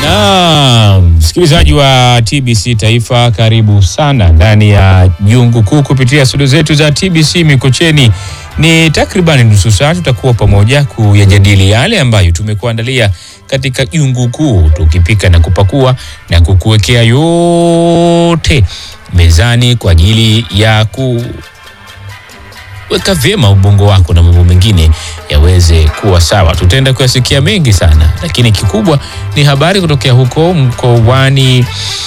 Na msikilizaji wa TBC Taifa, karibu sana ndani ya jungu kuu kupitia studio zetu za TBC Mikocheni. Ni takriban nusu saa tutakuwa pamoja kuyajadili yale ambayo tumekuandalia katika jungu kuu, tukipika na kupakua na kukuwekea yote mezani kwa ajili ya ku weka vyema ubongo wako na mambo mengine yaweze kuwa sawa. Tutaenda kuyasikia mengi sana, lakini kikubwa ni habari kutokea huko mkoani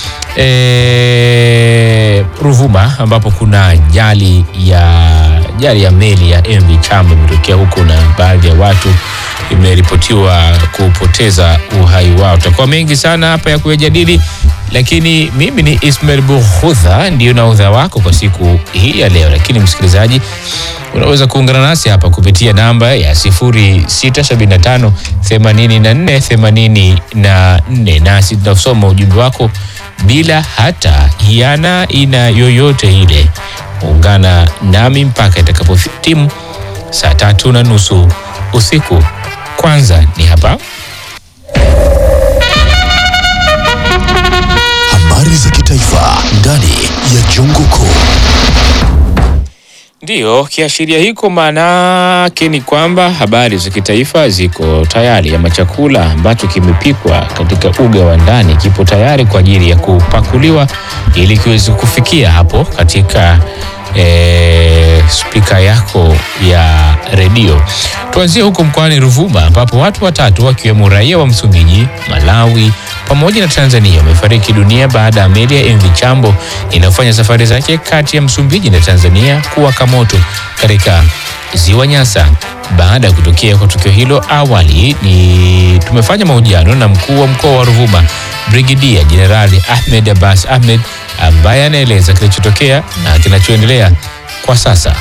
e, Ruvuma ambapo kuna ajali ya ajali ya meli ya MV Chambo imetokea huko na baadhi ya watu imeripotiwa kupoteza uhai wao. Tutakuwa mengi sana hapa ya kuyajadili, lakini mimi ni Ismail Bukhudha, ndio naudha wako kwa siku hii ya leo. Lakini msikilizaji, unaweza kuungana nasi hapa kupitia namba ya 0675 84 84, nasi tunasoma ujumbe wako bila hata hiana ina yoyote ile. Ungana nami mpaka itakapotimu saa tatu na nusu usiku. Kwanza ni hapa Habari za kitaifa ndani ya jungu kuu. Ndiyo, kiashiria hiko maanake ni kwamba habari za kitaifa ziko tayari, ama chakula ambacho kimepikwa katika uga wa ndani kipo tayari kwa ajili ya kupakuliwa ili kiweze kufikia hapo katika e, spika yako ya redio. Tuanzie huko mkoani Ruvuma ambapo watu watatu wakiwemo raia wa Msumbiji, Malawi pamoja na Tanzania wamefariki dunia baada ya meli ya MV Chambo inayofanya safari zake kati ya Msumbiji na Tanzania kuwaka moto katika ziwa Nyasa. Baada ya kutokea kwa tukio hilo, awali ni tumefanya mahojiano na mkuu wa mkoa wa Ruvuma Brigidia Jenerali Ahmed Abbas Ahmed ambaye anaeleza kilichotokea na kinachoendelea kwa sasa.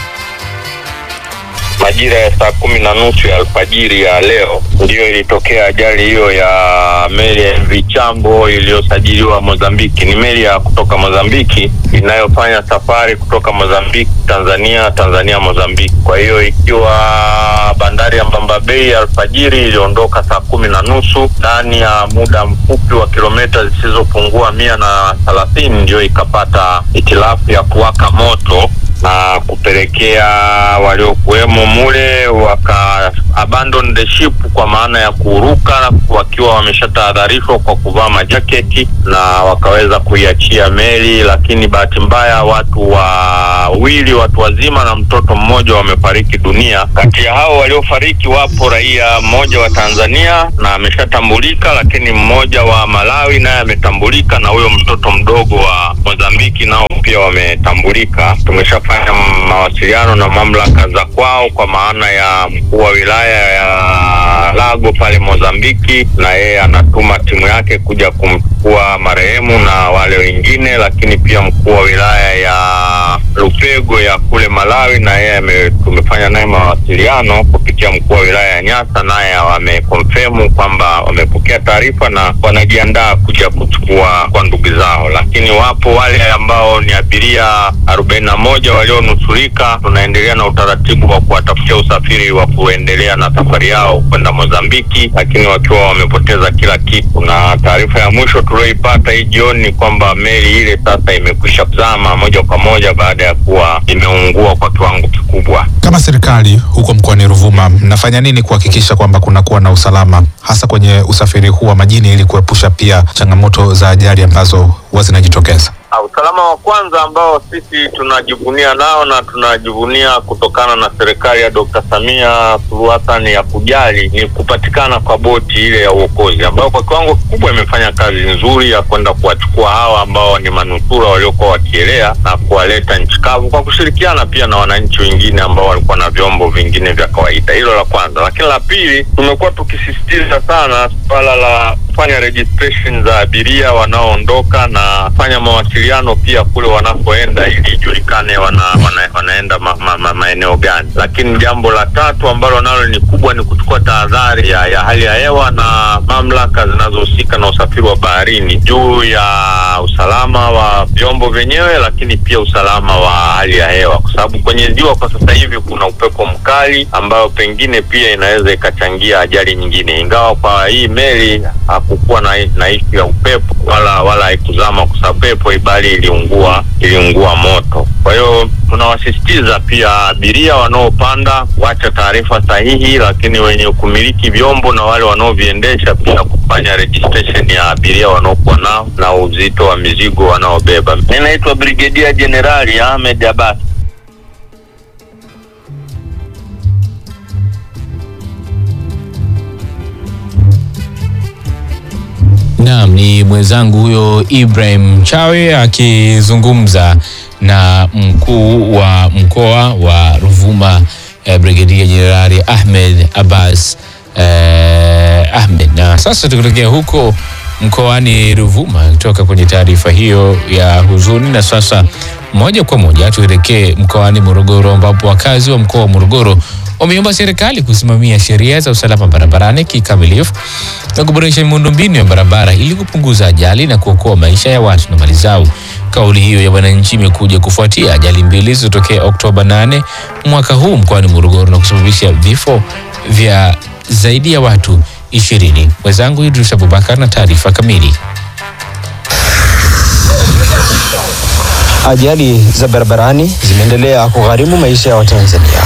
Majira ya saa kumi na nusu ya alfajiri ya leo ndiyo ilitokea ajali hiyo ya meli ya MV Chambo iliyosajiliwa Mozambiki. Ni meli ya kutoka Mozambiki inayofanya safari kutoka Mozambiki Tanzania, Tanzania Mozambiki. Kwa hiyo ikiwa bandari ya Mbamba Bay alfajiri iliondoka saa kumi na nusu ndani ya muda mfupi wa kilomita zisizopungua mia na thelathini ndio ikapata hitilafu ya kuwaka moto na kupelekea waliokuwemo mule waka abandon the ship kwa maana ya kuruka wakiwa wameshatahadharishwa kwa kuvaa majaketi na wakaweza kuiachia meli, lakini bahati mbaya watu wawili, watu wazima na mtoto mmoja wamefariki dunia. Kati ya hao waliofariki wapo raia mmoja wa Tanzania na ameshatambulika, lakini mmoja wa Malawi naye ametambulika, na huyo mtoto mdogo wa Mozambiki nao pia wametambulika. Tumeshafanya mawasiliano na mamlaka za kwao kwa maana ya mkuu wa wilaya ya Lago pale Mozambiki, na yeye anatuma timu yake kuja kumchukua marehemu na wale wengine, lakini pia mkuu wa wilaya ya Lupego ya kule Malawi, na yeye tumefanya naye mawasiliano kupitia mkuu wa wilaya ya Nyasa, naye wamekonfirmu kwamba wamepokea taarifa na wanajiandaa kuja kuchukua kwa ndugu zao, lakini wapo wale ambao ni abiria arobaini na moja walionusurika. Tunaendelea na utaratibu wa kuwatafutia usafiri wa kuendelea na safari yao kwenda Mozambiki, lakini wakiwa wamepoteza kila kitu. Na taarifa ya mwisho tulioipata hii jioni ni kwamba meli ile sasa imekwisha kuzama moja kwa moja baada ya kuwa imeungua kwa kiwango kikubwa. Kama serikali huko mkoani Ruvuma, mnafanya nini kuhakikisha kwamba kunakuwa na usalama hasa kwenye usafiri huu wa majini ili kuepusha pia changamoto za ajali ambazo huwa zinajitokeza? Usalama wa kwanza ambao sisi tunajivunia nao na tunajivunia kutokana na serikali ya Dr. Samia Suluhu Hassan ya kujali ni kupatikana kwa boti ile ya uokozi ambayo kwa kiwango kikubwa imefanya kazi nzuri ya kwenda kuwachukua hawa ambao ni manusura waliokuwa wakielea na kuwaleta nchi kavu kwa kushirikiana pia na wananchi wengine ambao walikuwa na vyombo vingine vya kawaida. Hilo la kwanza, lakini la pili, tumekuwa tukisisitiza sana suala la kufanya registration za abiria wanaoondoka na kufanya mawasiliano pia kule wanapoenda ili ijulikane wana, wana, wanaenda ma, ma, ma, maeneo gani. Lakini jambo la tatu ambalo nalo ni kubwa ni kuchukua tahadhari ya, ya hali ya hewa na mamlaka zinazohusika na na usafiri wa baharini juu ya usalama wa vyombo vyenyewe, lakini pia usalama wa hali ya hewa, kwa sababu kwenye ziwa kwa sasa hivi kuna upepo mkali ambayo pengine pia inaweza ikachangia ajali nyingine, ingawa kwa hii meli hakukuwa na, na ishu ya upepo wala wala haikuzama kwa sababu pepo ibali iliungua iliungua moto. Kwa hiyo tunawasisitiza pia abiria wanaopanda kuacha taarifa sahihi, lakini wenye kumiliki vyombo na wale wanaoviendesha pia kufanya registration ya abiria wanaokuwa nao na uzito wa mizigo wanaobeba. Mimi naitwa Brigedia Jenerali Ahmed Abbas. Naam, ni mwenzangu huyo Ibrahim Chawe akizungumza na mkuu wa mkoa wa Ruvuma eh, Brigedia Jenerali Ahmed Abbas eh, Ahmed. Na sasa tukitokea huko mkoani Ruvuma kutoka kwenye taarifa hiyo ya huzuni, na sasa moja kwa moja tuelekee mkoani Morogoro ambapo wakazi wa mkoa wa Morogoro wameomba serikali kusimamia sheria za usalama barabarani kikamilifu na kuboresha miundombinu ya barabara ili kupunguza ajali na kuokoa maisha ya watu na mali zao. Kauli hiyo ya wananchi imekuja kufuatia ajali mbili zilizotokea Oktoba 8 mwaka huu mkoani Morogoro na kusababisha vifo vya zaidi ya watu ishirini. Mwenzangu Idris Abubakar na taarifa kamili. Ajali za barabarani zimeendelea kugharimu maisha ya Watanzania,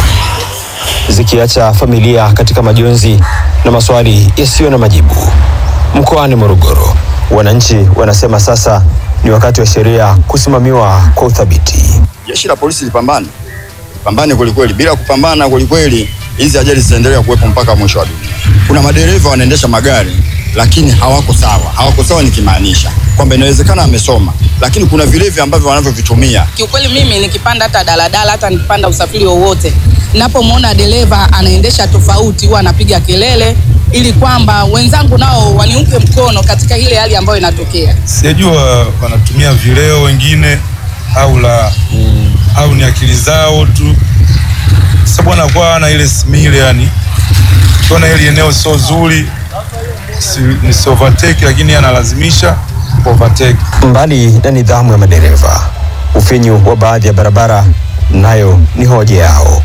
zikiacha familia katika majonzi na maswali yasiyo na majibu. Mkoani Morogoro, wananchi wanasema sasa ni wakati wa sheria kusimamiwa kwa uthabiti. Jeshi la polisi lipambane, pambane kwelikweli. Bila kupambana kwelikweli, hizi ajali zitaendelea kuwepo mpaka mwisho wa dunia. Kuna madereva wanaendesha magari lakini hawako sawa. Hawako sawa nikimaanisha kwamba inawezekana amesoma, lakini kuna vilevi ambavyo wanavyovitumia. Kiukweli mimi nikipanda hata daladala hata nikipanda usafiri wowote, napomwona dereva anaendesha tofauti, huwa anapiga kelele ili kwamba wenzangu nao waniunge mkono katika ile hali ambayo inatokea. sijajua wanatumia vileo wengine au la au ni akili zao tu, sababu anakuwa ana ile simile, yani kiona hili eneo sio zuri, si, ni si overtake, lakini analazimisha overtake. Mbali na nidhamu ya madereva, ufinyu wa baadhi ya barabara nayo ni hoja yao.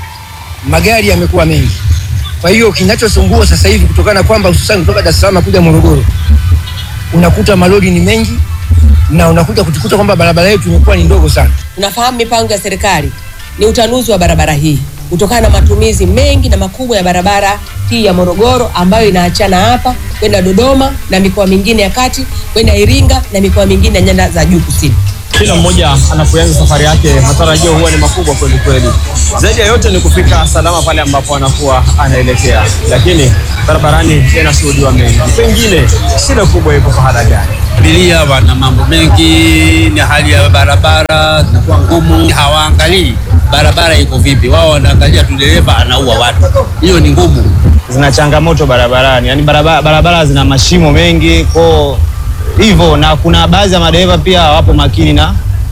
magari yamekuwa mengi. Kwa hiyo kinachosumbua sasa hivi kutokana na kwamba hususan kutoka Dar es Salaam kuja Morogoro, unakuta malori ni mengi na unakuja kutukuta kwamba barabara yetu imekuwa ni ndogo sana. Tunafahamu mipango ya serikali ni utanuzi wa barabara hii kutokana na matumizi mengi na makubwa ya barabara hii ya Morogoro ambayo inaachana hapa kwenda Dodoma na mikoa mingine ya kati kwenda Iringa na mikoa mingine ya nyanda za juu kusini. Kila mmoja anapoanza safari yake, matarajio huwa ni makubwa kweli kweli. Zaidi ya yote ni kufika salama pale ambapo anakuwa anaelekea, lakini barabarani yanashuhudiwa mengi. Pengine shida kubwa iko pahala gani? Abiria wana mambo mengi, na hali ya barabara zinakuwa ngumu, hawaangalii barabara iko vipi, wao wanaangalia tu dereva anaua watu. Hiyo ni ngumu. Zina changamoto barabarani, yani barabara, barabara zina mashimo mengi kwa hivyo, na kuna baadhi ya madereva pia hawapo makini na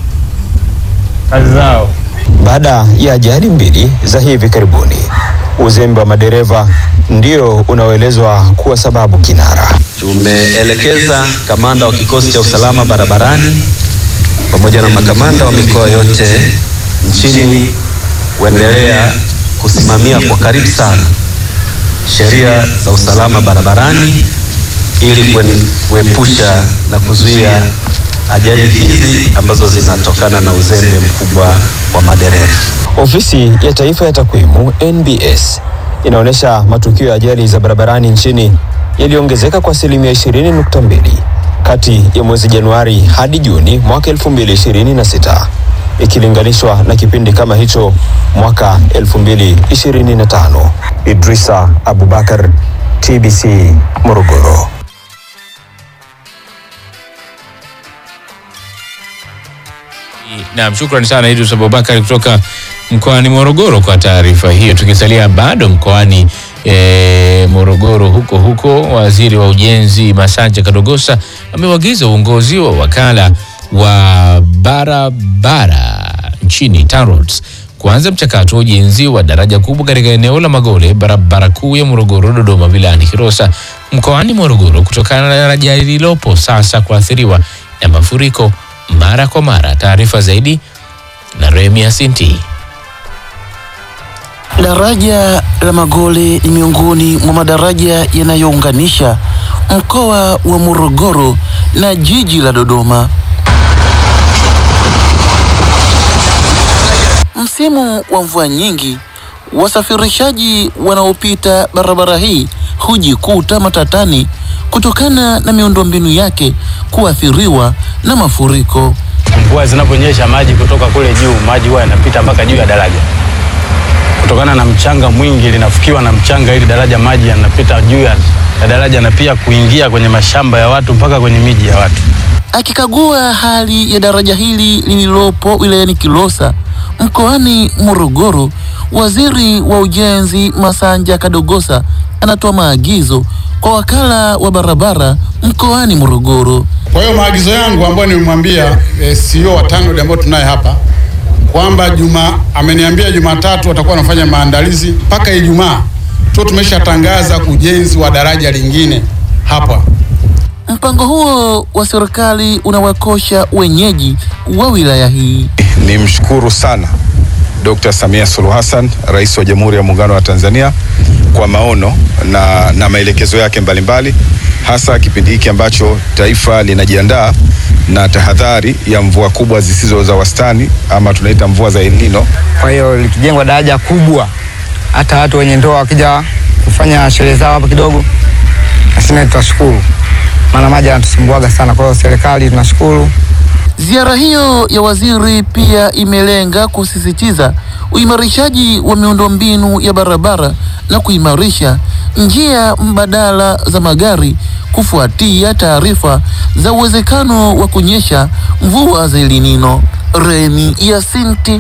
kazi zao. Baada ya ajali mbili za hivi karibuni, uzembe wa madereva ndio unaoelezwa kuwa sababu kinara. Tumeelekeza kamanda wa kikosi cha usalama barabarani pamoja na makamanda wa mikoa yote nchini kuendelea kusimamia kwa karibu sana sheria za usalama barabarani ili kuen- kuepusha na kuzuia ajali hizi ambazo zinatokana na uzembe mkubwa wa madereva. Ofisi ya Taifa ya Takwimu NBS inaonyesha matukio ya ajali za barabarani nchini yaliongezeka kwa asilimia 20.2 kati ya mwezi Januari hadi Juni mwaka 2026 ikilinganishwa na kipindi kama hicho mwaka 2025. Idrisa Abubakar, TBC, Morogoro. Naam, shukrani sana Idris Abubakar kutoka mkoani Morogoro kwa taarifa hiyo. Tukisalia bado mkoani e, Morogoro huko huko, waziri wa ujenzi Masanja Kadogosa ameuagiza uongozi wa wakala wa barabara nchini TANROADS kuanza mchakato wa ujenzi wa daraja kubwa katika eneo la Magole, barabara kuu ya Morogoro Dodoma wilayani Kilosa mkoani Morogoro kutokana na daraja lililopo sasa kuathiriwa na mafuriko mara kwa mara. Taarifa zaidi na Remia Sinti. Daraja la Magole ni miongoni mwa madaraja yanayounganisha mkoa wa Morogoro na jiji la Dodoma. Msimu wa mvua nyingi, wasafirishaji wanaopita barabara hii hujikuta matatani kutokana na miundombinu yake kuathiriwa na mafuriko. Mvua zinaponyesha maji kutoka kule juu, maji huwa yanapita mpaka juu ya daraja. Kutokana na mchanga mwingi, linafukiwa na mchanga, ili daraja maji yanapita juu ya ya daraja na pia kuingia kwenye mashamba ya watu mpaka kwenye miji ya watu. Akikagua hali ya daraja hili lililopo wilayani Kilosa mkoani Morogoro, waziri wa ujenzi Masanja Kadogosa anatoa maagizo kwa wakala wa barabara mkoani Morogoro. Kwa hiyo maagizo yangu ambayo nimemwambia e, CEO wa TANROADS ambao tunaye hapa kwamba juma ameniambia Jumatatu watakuwa wanafanya maandalizi mpaka Ijumaa tu tumeshatangaza ujenzi wa daraja lingine hapa. Mpango huo wa serikali unawakosha wenyeji wa wilaya hii. Ni mshukuru sana Dr. Samia Suluhu Hassan, Rais wa Jamhuri ya Muungano wa Tanzania kwa maono na, na maelekezo yake mbalimbali hasa kipindi hiki ambacho taifa linajiandaa na tahadhari ya mvua kubwa zisizo za wastani ama tunaita mvua za El Nino. Kwa hiyo likijengwa daraja kubwa, hata watu wenye ndoa wakija kufanya sherehe zao hapa kidogo, nasema tutashukuru, maana maji yanatusumbuaga sana. Kwa hiyo serikali tunashukuru. Ziara hiyo ya waziri pia imelenga kusisitiza uimarishaji wa miundombinu ya barabara na kuimarisha njia mbadala za magari kufuatia taarifa za uwezekano wa kunyesha mvua za El Nino. Remi Yasinti,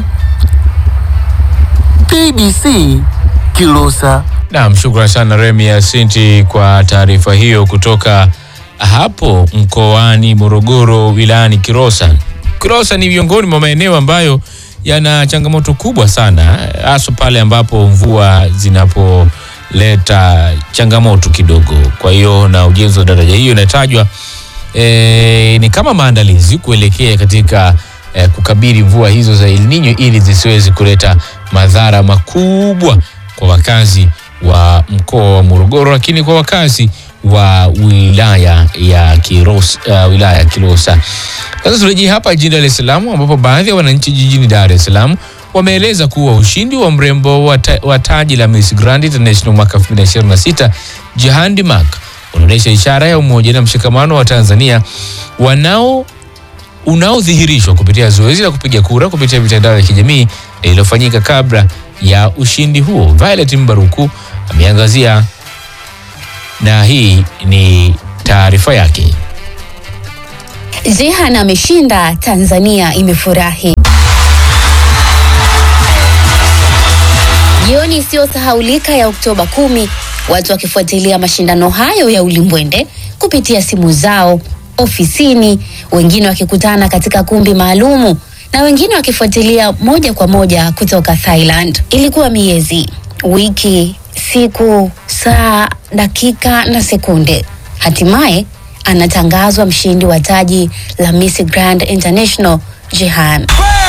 TBC, Kilosa. Naam, shukrani sana Remi Asinti kwa taarifa hiyo kutoka hapo mkoani Morogoro wilayani Kilosa. Kilosa ni miongoni mwa maeneo ambayo yana changamoto kubwa sana, hasa pale ambapo mvua zinapoleta changamoto kidogo. Kwa hiyo na ujenzi wa daraja hiyo inatajwa e, ni kama maandalizi kuelekea katika e, kukabili mvua hizo za El Nino ili zisiwezi kuleta madhara makubwa kwa wakazi wa mkoa wa Morogoro, lakini kwa wakazi wa wilaya ya Kilosa, uh, wilaya ya Kilosa. Sasa turejee hapa jijini Dar es Salaam ambapo baadhi ya wananchi jijini Dar es Salaam wameeleza kuwa ushindi wa mrembo wa ta- wa taji la Miss Grand International mwaka 2026 Jehandi Mark unaonyesha ishara ya umoja na mshikamano wa Tanzania wanao unaodhihirishwa kupitia zoezi la kupiga kura kupitia mitandao ya kijamii lililofanyika kabla ya ushindi huo. Violet Mbaruku ameangazia na hii ni taarifa yake. Jehan ameshinda, Tanzania imefurahi. Jioni isiyosahaulika ya Oktoba kumi, watu wakifuatilia mashindano hayo ya ulimbwende kupitia simu zao, ofisini, wengine wakikutana katika kumbi maalumu na wengine wakifuatilia moja kwa moja kutoka Thailand. Ilikuwa miezi, wiki, siku, saa, dakika na sekunde. Hatimaye anatangazwa mshindi wa taji la Miss Grand International Jehan.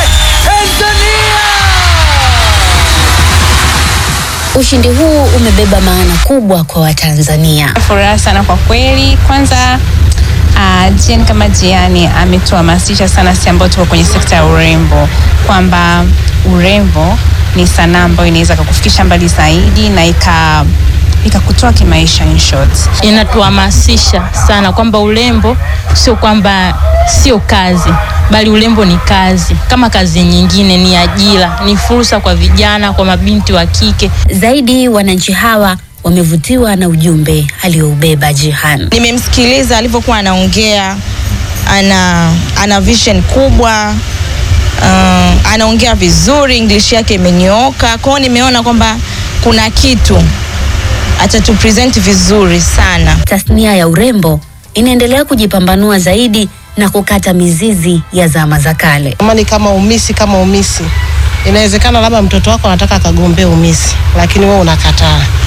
Ushindi huu umebeba maana kubwa kwa Watanzania. Furaha sana kwa kweli. Kwanza uh, Jen kama Jiani ametuhamasisha sana sisi ambao tuko kwenye sekta ya urembo kwamba urembo ni sanaa ambayo inaweza kukufikisha mbali zaidi na ika ikakutoa kimaisha in short. inatuhamasisha sana kwamba urembo sio kwamba sio kazi bali urembo ni kazi kama kazi nyingine ni ajira ni fursa kwa vijana kwa mabinti wa kike Zaidi wananchi hawa wamevutiwa na ujumbe alioubeba Jihan. Nimemsikiliza alivyokuwa anaongea, ana, ana vision kubwa uh, anaongea vizuri, English yake imenyooka. Kwa hiyo nimeona kwamba kuna kitu atatupresent vizuri sana. Tasnia ya urembo inaendelea kujipambanua zaidi na kukata mizizi ya zama za kale. Kama ni kama umisi kama umisi, inawezekana labda mtoto wako anataka akagombea umisi, lakini wewe unakataa.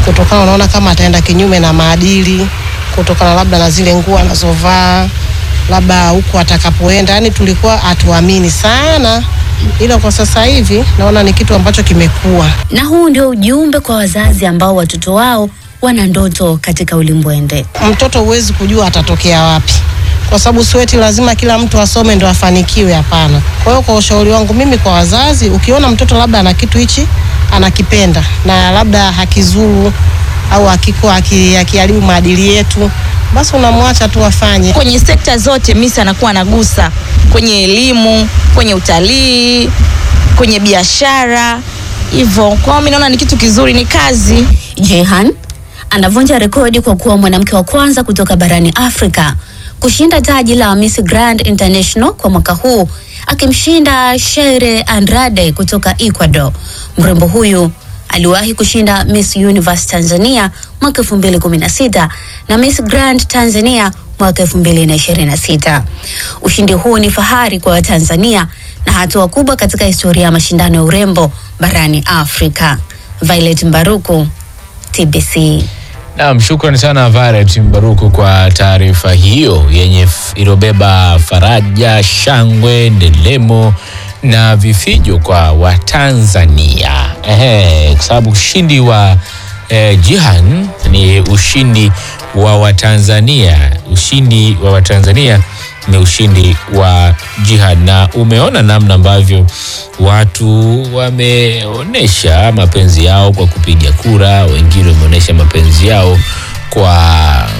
kutokana, unaona kama ataenda kinyume na maadili, kutokana labda na zile nguo anazovaa, labda huko atakapoenda, yani tulikuwa hatuamini sana, ila kwa sasa hivi naona ni kitu ambacho kimekuwa Na huu ndio ujumbe kwa wazazi ambao watoto wao wana ndoto katika ulimbwende. mtoto huwezi kujua atatokea wapi, kwa sababu sweti lazima kila mtu asome ndo afanikiwe. Hapana. Kwa hiyo kwa ushauri wangu mimi kwa wazazi, ukiona mtoto labda ana kitu hichi anakipenda na labda hakizuru au hakiko haki- hakiharibu maadili yetu, basi unamwacha tu afanye. kwenye sekta zote Miss anakuwa anagusa kwenye elimu, kwenye utalii, kwenye biashara hivyo. Kwa hiyo mimi naona ni kitu kizuri, ni kazi. Jehan anavunja rekodi kwa kuwa mwanamke wa kwanza kutoka barani Afrika kushinda taji la Miss Grand International kwa mwaka huu akimshinda Sheire Andrade kutoka Ecuador. Mrembo huyu aliwahi kushinda Miss Universe Tanzania mwaka 2016 na Miss Grand Tanzania mwaka 2026. Ushindi huu ni fahari kwa Watanzania na hatua kubwa katika historia ya mashindano ya urembo barani Afrika. Violet Mbaruku, TBC. Naam, shukrani sana Violet Mbaruku kwa taarifa hiyo yenye f- iliyobeba faraja, shangwe, ndelemo na vifijo kwa Watanzania. Ehe, kwa sababu ushindi wa eh, Jihan ni ushindi wa Watanzania. Ushindi wa Watanzania ni ushindi wa Jihan, na umeona namna ambavyo watu wameonyesha mapenzi yao kwa kupiga kura, wengine wameonyesha mapenzi yao kwa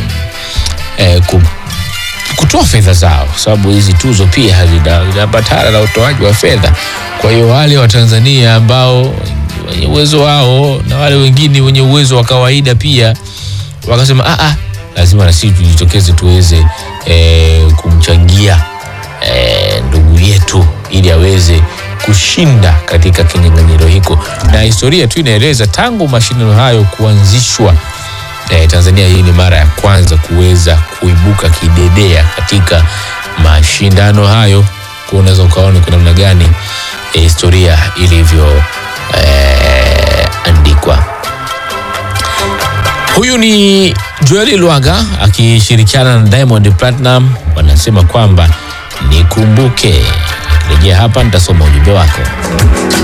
eh, ku, kutoa fedha zao, kwa sababu hizi tuzo pia hazina- zinaambatana na utoaji wa fedha. Kwa hiyo wale wa Tanzania ambao wenye uwezo wao na wale wengine wenye uwezo wa kawaida pia wakasema ah, ah, lazima na sisi tujitokeze tuweze eh, kumchangia eh, ndugu yetu ili aweze kushinda katika kinyang'anyiro hiko, na historia tu inaeleza tangu mashindano hayo kuanzishwa eh, Tanzania hii ni mara ya kwanza kuweza kuibuka kidedea katika mashindano hayo. Kwa unaweza ukaona kwa namna gani eh, historia ilivyo eh, andikwa. Huyu ni Joeli Lwaga akishirikiana na Diamond Platinum, wanasema kwamba nikumbuke. Nikirejea hapa nitasoma ujumbe wako.